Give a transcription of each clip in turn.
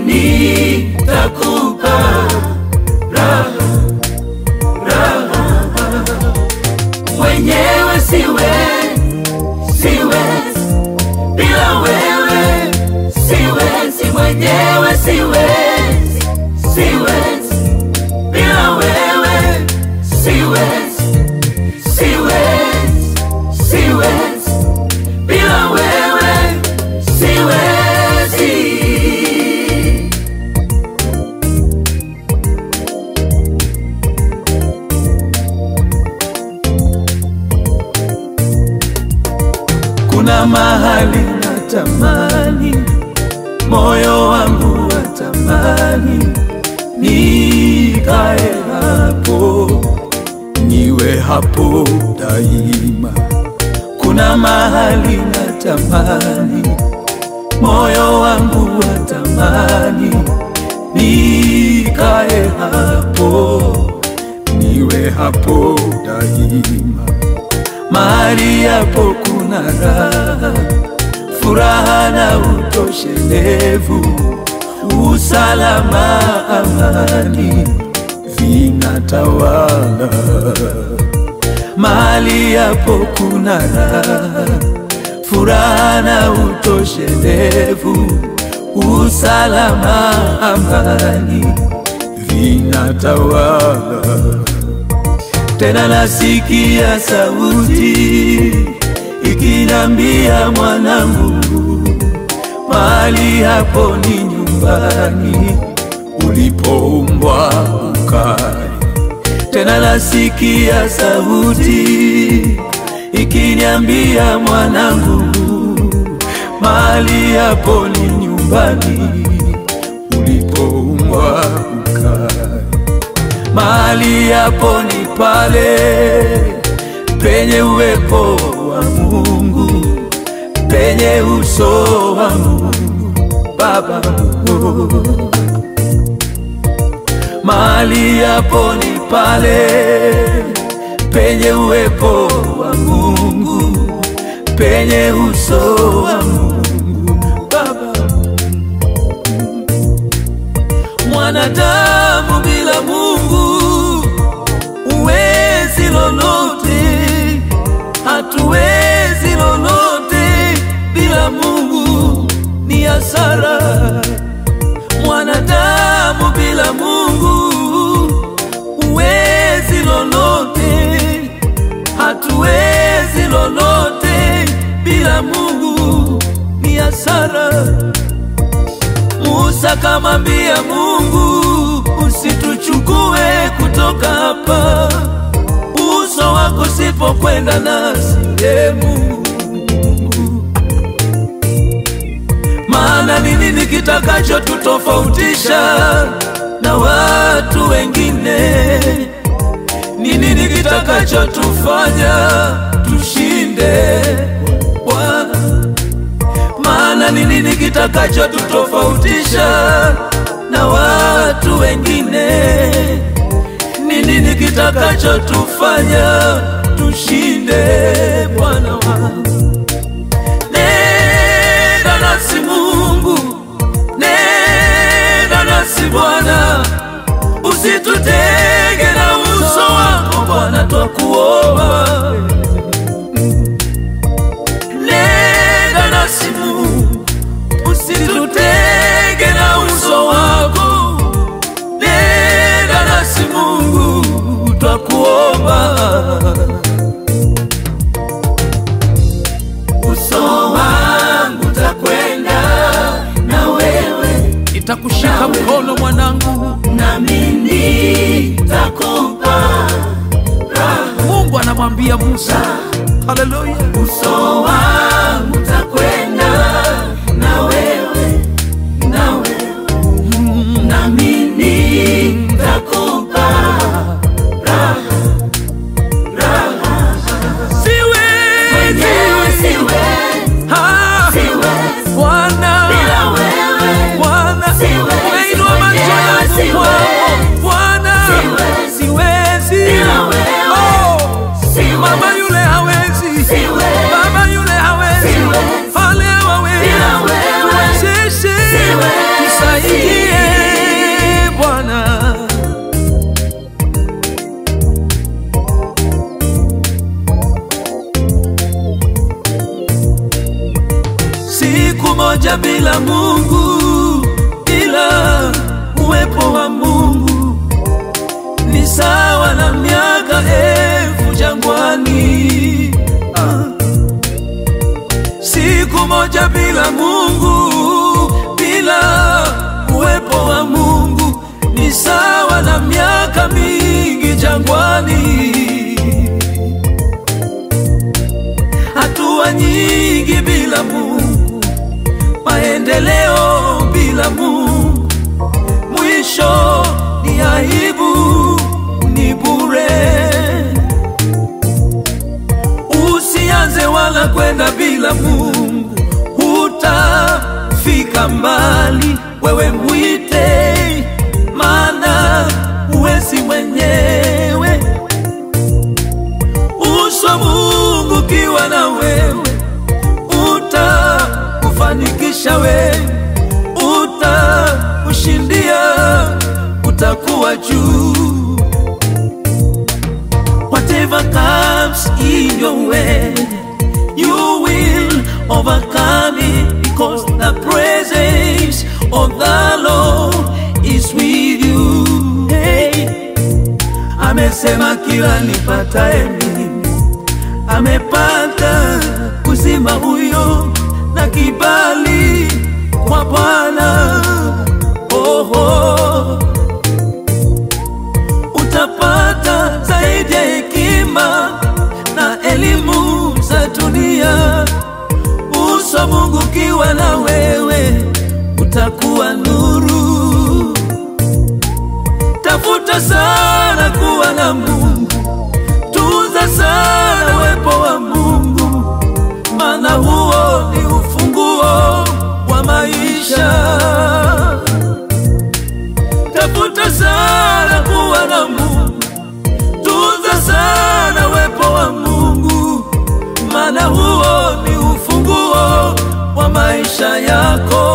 nitakupa raha, raha. Mwenyewe siwe, siwezi bila wewe, siwezi mwenyewe, siwezi, siwezi bila wewe, siwezi, siwezi, siwezi bila wewe, siwezi. Kuna mahali natamani, moyo wangu watamani, nikae hapo, niwe hapo daima. Kuna mahali natamani, moyo wangu watamani, nikae hapo, niwe hapo daima mahali hapo kuna raha, furaha na utoshelevu, usalama, amani vinatawala. Mahali hapo kuna raha, furaha na utoshelevu, usalama, amani vinatawala tena nasikia sauti ikinambia, mwanangu, mahali hapo ni nyumbani ulipoumbwa ukae. Tena nasikia sauti ikiniambia, mwanangu, mahali hapo ni nyumbani ulipoumbwa ukae mahali hapo ni pale penye uwepo wa Mungu, penye uso wa Mungu Baba. Mahali hapo ni pale penye uwepo wa Mungu, penye uso wa Mungu Baba. Mwanadamu bila Mungu huwezi lolote, hatuwezi lolote bila Mungu, ni hasara. Mwanadamu bila Mungu huwezi lolote, hatuwezi lolote bila Mungu, ni hasara. Musa kamwambia Mungu, usituchukue kutoka hapa, uso wako sipokwenda nasi, e Mungu. Maana ni nini kitakacho tutofautisha na watu wengine? Ni nini kitakacho tufanya tushinde Bwana? maana ni nini kitakacho tutofautisha na watu wengine? Ni nini kitakacho tufanya tushinde Bwana wangu? Nenda nasi Mungu, nenda nasi Bwana, usitutege na uso wako Bwana, twakuomba nenda nasi Mungu, usitutege na uso wako. Nenda nasi Mungu, twakuomba. Uso wangu takwenda na wewe, Nitakushika mkono mwanangu. nami nitakupa Mungu anamwambia Musa, haleluya, uso wangu takwenda na wewe, na wewe, nami nitakupa raha, raha. Mwenyewe siwezi siwezi, Ah, siwezi Bwana, bila wewe, Bwana, Siwezi, umeinua macho mwenyewe yangu siwezi. kwako Bwana, Siwezi. siwezi Bila wewe. Oh, siwezi, mama yule hawezi, Siwezi. baba yule hawezi, Siwezi. wale hawawezi, Bila wewe. tuwezeshe, Siwezi. tusaidie moja bila Mungu, bila uwepo wa Mungu ni sawa na miaka elfu jangwani. Ah. Siku moja bila Mungu, bila uwepo wa Mungu ni sawa na miaka mingi jangwani. Hatua nyingi bila Mungu, maendeleo bila Mungu, mwisho ni aibu, ni bure. Usianze wala kwenda bila Mungu, hutafika mbali. Wewe mwite, maana huwezi mwenyewe. Uso wa Mungu ukiwa na wewe, utakufanikisha wewe, utakushindia, utakuwa juu. Whatever comes in your way, you will overcome it because the presence of the Lord is with you. Hey, amesema kila nipataye mimi amepata uzima huyo na kibali kwa Bwana. Oho, utapata zaidi ya hekima na elimu za dunia. Uso wa Mungu ukiwa na wewe, utakuwa nuru. Tafuta sana kuwa na Mungu, tunza sana uwepo wa Mungu, maana huo ni ufunguo wa maisha. Tafuta sana kuwa na Mungu, tunza sana uwepo wa Mungu, maana huo ni ufunguo wa maisha yako.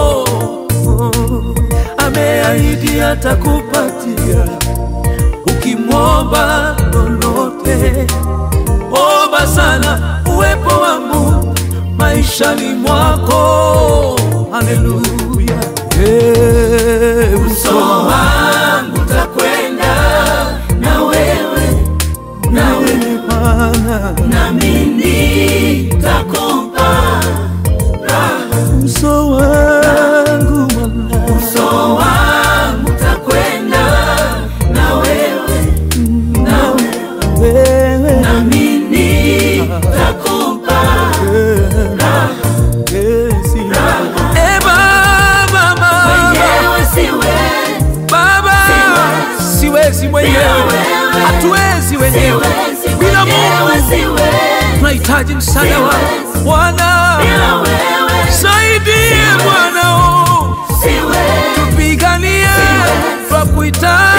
Ameahidi atakupatia ukimwomba lolote. Omba sana uwepo wa Mungu maishani mwako. Haleluya. Hey, uso wangu takwenda na wewe, na wewe Bwana, nami nitakupa uso wangu Bwana, uso wangu takwenda na wewe, na wewe nami nitakupa Yes, Eh, Baba, Baba, Mwenyewe siwezi, Baba, siwezi mwenyewe, wewe. hatuwezi wenyewe siwezi bila mwenyewe, Mungu. siwezi Tunahitaji msaada wako Siwezi. Bwana, bila wewe, saidie Bwana, oh, siwezi tupiganie Siwezi. kwa kuhitaji